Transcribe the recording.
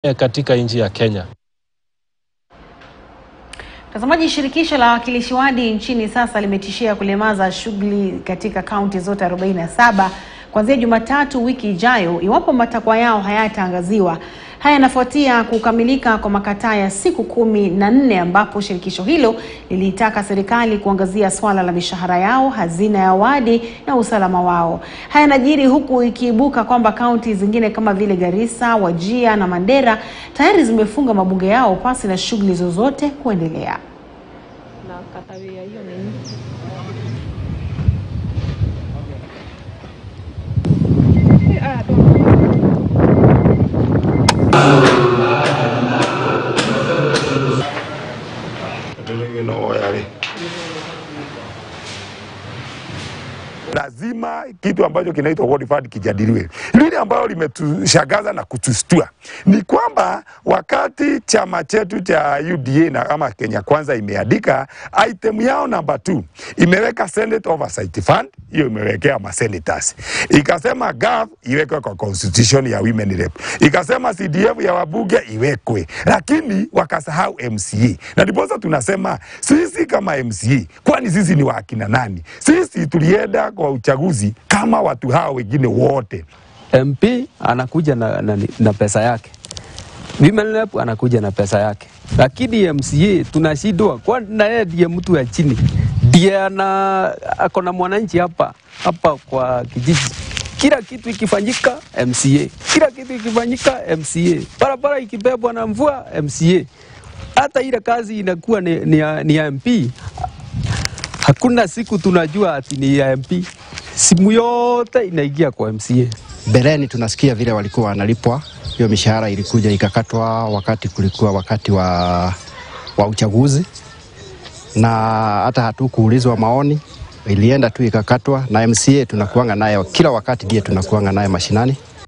katika nchi ya Kenya. Mtazamaji, shirikisho la wawakilishi wadi nchini sasa limetishia kulemaza shughuli katika kaunti zote 47 kuanzia Jumatatu wiki ijayo iwapo matakwa yao hayataangaziwa. Haya yanafuatia kukamilika kwa makataa ya siku kumi na nne ambapo shirikisho hilo liliitaka serikali kuangazia swala la mishahara yao, hazina ya wadi na usalama wao. Haya yanajiri huku ikiibuka kwamba kaunti zingine kama vile Garissa, Wajia na Mandera tayari zimefunga mabunge yao pasi na shughuli zozote kuendelea. Lazima kitu ambacho kinaitwa ward fund kijadiliwe. Lile ambalo limetushangaza na kutustua ni kwamba wakati chama chetu cha UDA na kama Kenya Kwanza imeandika item yao namba 2 imeweka Senate Oversight Fund, hiyo imewekea ma senators, ikasema GAF iwekwe kwa constitution ya women rep, ikasema CDF ya wabunge iwekwe, lakini wakasahau MCA, na ndiposa tunasema sisi kama MCA, kwani sisi ni wakina nani? Sisi tulienda kwa uchaguzi kama watu hao wengine wote. MP anakuja na, na, na pesa yake, women rep anakuja na pesa yake, lakini MCA tunashindwa, kwani na yeye ndiye mtu ya chini, ndiye ana ako na mwananchi hapa hapa kwa kijiji. Kila kitu ikifanyika MCA, kila kitu ikifanyika MCA, barabara ikibebwa na mvua MCA, hata ile kazi inakuwa ni, ni, ya, ni ya MP. Hakuna siku tunajua ati ni ya MP, simu yote inaingia kwa MCA. Mbeleni tunasikia vile walikuwa wanalipwa, hiyo mishahara ilikuja ikakatwa wakati kulikuwa wakati wa, wa uchaguzi, na hata hatukuulizwa maoni, ilienda tu ikakatwa. Na MCA tunakuanga naye kila wakati, ndiye tunakuanga naye mashinani,